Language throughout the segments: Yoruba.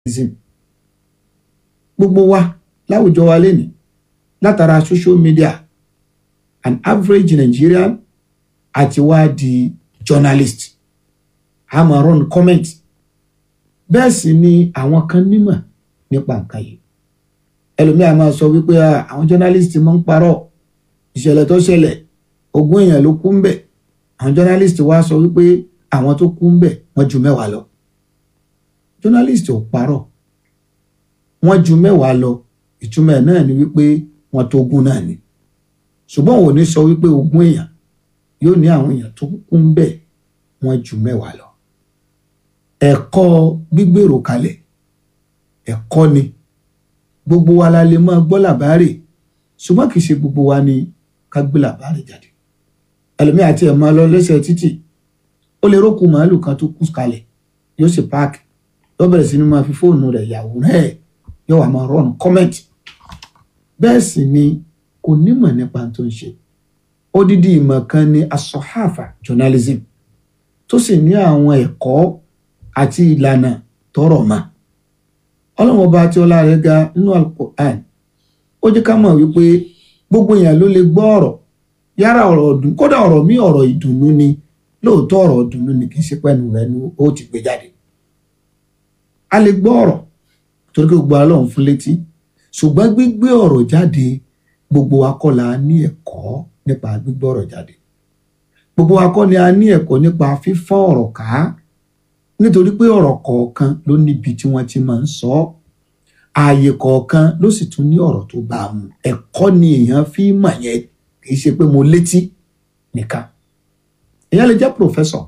journalism gbogbo wa láwùjọ wa lénìí látara social media an average Nigerian àti wá di journalist a máa run comment bẹ́ẹ̀ sì ni àwọn kan nímọ̀ nípa nǹkan yìí ẹlòmíà máa sọ wípé àwọn journalist máa ń parọ́ ìṣẹ̀lẹ̀ tó ṣẹlẹ̀ ogún èèyàn ló kú ń bẹ̀ àwọn journalist wá sọ wípé àwọn tó kú ń bẹ̀ wọ́n ju mẹ́wàá lọ journalist ò parọ́ wọ́n ju mẹ́wàá lọ ìtumọ̀ ẹ̀ náà ni wípé wọ́n tó ogún náà ni ṣùgbọ́n òun ò ní sọ wípé ogún èèyàn yóò ní àwọn èèyàn tó kú ń bẹ̀ wọ́n ju mẹ́wàá lọ ẹ̀kọ́ gbígbèrò kalẹ̀ ẹ̀kọ́ ni gbogbo wa la lè máa gbọ́ làbárè ṣùgbọ́n kì í ṣe gbogbo wa ni ká gbé làbárè jáde ẹlòmíì àti ẹ̀ máa lọ lẹ́sẹ̀ títì ó lè rókù màálù kan tó kú kalẹ̀ yóò sì páàkì yóò bẹ̀rẹ̀ sí ni máa fi fóònù rẹ̀ yàwòrán ẹ̀ yóò wá máa rọrùn kọ́mẹ̀ntì bẹ́ẹ̀ sì ni kò nímọ̀ nípa tó ń ṣe odidi ìmọ̀ kan ni asọ̀háfà journalism tó sì ní àwọn ẹ̀kọ́ àti ìlànà tọrọ mọ́ ọlọ́run ọba tí ọlá rẹ̀ ga nínú alukur'an ó jẹ́ ká mọ̀ wípé gbogbo èèyàn ló lè gbọ́ ọ̀rọ̀ yára ọ̀rọ̀ ọdún kódà ọ̀rọ̀ mi ọ̀rọ̀ ìdùnnú ni lóòótọ́ ọ̀rọ̀ ìdùnnú ni kì í ṣe pẹ́nu rẹ̀ ni ó ti gbé jáde a lè gbọ́ ọ̀rọ̀ torí pé gbogbo ọlọ́run fún létí ṣùgbọ́n gbígbé ọ̀rọ̀ jáde gbogbo wa kọ́ la ní ẹ̀kọ́ nípa gbígbé ọ̀rọ̀ jáde gbogbo wa kọ́ ni a ní ẹ̀kọ́ nípa fífọ́n ọ̀rọ̀ ká nítorí pé ọ̀rọ̀ kọ̀ọ̀kan ló níbi tí wọ́n ti máa ń sọ ọ́ ààyè kọ̀ọ̀kan ló sì tún ní ọ̀rọ̀ tó bá a mu ẹ̀kọ́ ni èèyàn fi mọ̀ yẹn kì í ṣe pé mo létí nìkan èèyàn lè jẹ́ pòfẹ́sọ̀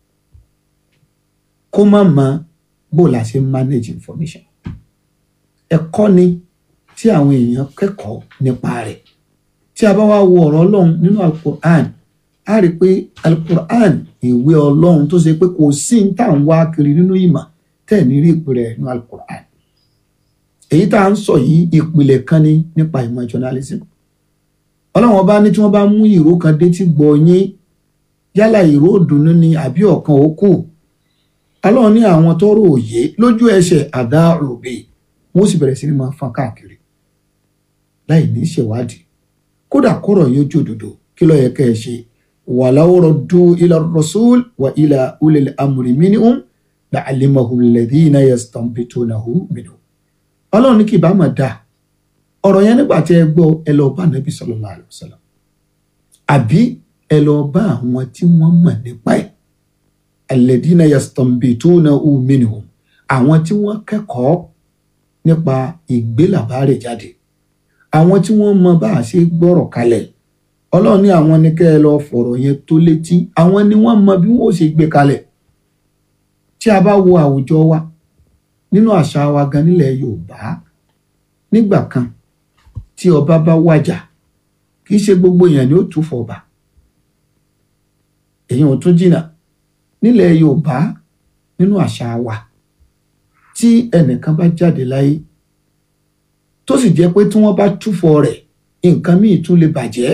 kó má mọ bó la ṣe manage information ẹ̀kọ́ ni tí àwọn èèyàn kẹ́kọ̀ọ́ nípa rẹ̀ tí a bá wá wo ọ̀rọ̀ ọlọ́run nínú alukur'an a rí i pé alukur'an ìwé ọlọ́run tó ṣe pé kò sí ní tá à ń wá kiri nínú ìmọ̀ tẹ̀ ní rí ìpìlẹ̀ nínú alukur'an èyí tá à ń sọ yìí ìpìlẹ̀ kan ní nípa ìmọ̀ journalism ọlọ́run ọba ní tí wọ́n bá mú ìró kan dé tí gbọ́ yín yálà ìró òdùnnú ni àbí ọ̀kan òkú ọlọ́run ní àwọn tọ́rọ òye lójú ẹsẹ̀ àdá òbí wọ́n sì bẹ̀rẹ̀ sí ní máa fọ́n káàkiri láì ní ṣèwádìí kódà kọ́rọ̀ yóò jòdòdò kí ló yẹ kẹ́ ẹ ṣe walaw raddu ila rasul wa ila ulil amri minhum la'alimahu alladhina yastanbitunahu minhum ọlọ́run ní kì bá mà dáa ọ̀rọ̀ yẹn nígbà tí ẹ gbọ́ ẹ lọ bá nàbí sallallahu alaihi wasallam àbí ẹ lọ bá àwọn tí wọ́n mọ̀ nípa ẹ̀ alladhina yastanbitunahu minhum àwọn tí wọ́n kẹ́kọ̀ọ́ nípa ìgbélàbárè jáde àwọn tí wọ́n mọ bá a ṣe gbọ́rọ̀ kalẹ̀ ọlọ́run ní àwọn ní kẹ́ ẹ lọ fọ̀rọ̀ yẹn tó létí àwọn ni wọ́n mọ bí wọ́n ṣe gbé kalẹ̀ tí a bá wo àwùjọ wa nínú àṣà wa gan nílẹ̀ yorùbá nígbà kan tí ọba bá wàjà kì í ṣe gbogbo èèyàn ni ó tún fọba èèyàn ò tún jìnnà nílẹ̀ yorùbá nínú àṣà wa tí ẹnìkan bá jáde láyé tó sì jẹ́ pé tí wọ́n bá túfọ̀ rẹ̀ nǹkan míì tún lè bàjẹ́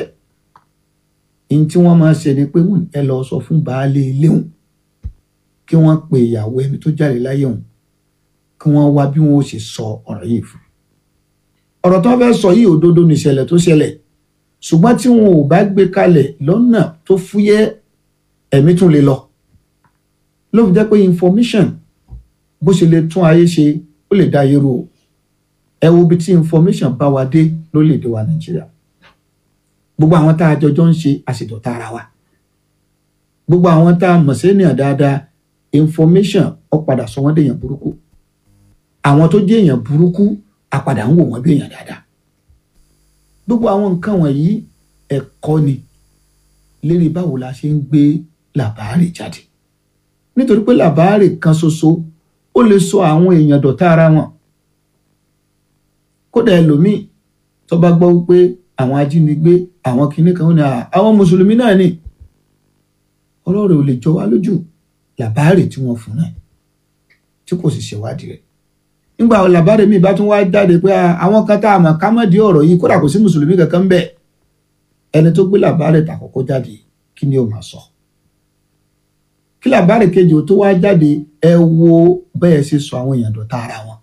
ní tí wọ́n máa ṣe ni pé ẹ lọ sọ fún baálé ilé òun kí wọ́n pe ìyàwó ẹni tó jáde láyé òun kí wọ́n wá bí wọ́n ó ṣe sọ ọ̀rọ̀ yìí fún ọ̀rọ̀ tó fẹ́ sọ yìí òdodo ní ìṣẹ̀lẹ̀ tó ṣẹlẹ̀ ṣùgbọ́n tí wọn ò bá gbé kalẹ̀ lọ́nà tó fúyẹ́ ẹ̀mí tún lè lọ ló fi jẹ́ pé information bó ṣe lè tún ayé ṣe ó lè dá ayé rú o ẹ wo bí tí information bá wa dé lórílẹ̀‐èdè wa nàìjíríà gbogbo àwọn tá a jọjọ ń ṣe àṣetọ̀tà ara wa gbogbo àwọn tá a mọ̀ sí ènìyàn dáadáa information ó padà sọ wọ́n dèèyàn burúkú àwọn tó jẹ́ èèyàn burúkú a padà ń wò wọ́n bí èèyàn dáadáa gbogbo àwọn nǹkan wọ̀nyí ẹ̀kọ́ ni lérí báwo la ṣe ń gbé làbáàrè jáde nítorí pé làbáàrè kan ṣoṣo ó lè sọ àwọn èèyàn dọ̀tá ara wọn kódà ẹlòmíì tó bá gbọ́ wípé àwọn ajínigbé àwọn kinní kan ní àwọn mùsùlùmí náà ni ọlọ́rẹ̀ ò lè jọ wá lójú làbáàrè tí wọ́n fún náà tí kò sì ṣèwádìí rẹ̀ nígbà làbáàrè mi bá tún wá jáde pé àwọn kan tá a mọ̀ ká mọ̀ di ọ̀rọ̀ yìí kódà kò sí mùsùlùmí kankan ń bẹ ẹni tó gbé làbáàrè tàkọ́kọ́ jáde kí ni ó máa sọ kí làbáàrè kejì ó tó wá jáde ẹ wo bẹ́ẹ̀ ṣe sọ àwọn èèyàn dọ̀tá ara wọn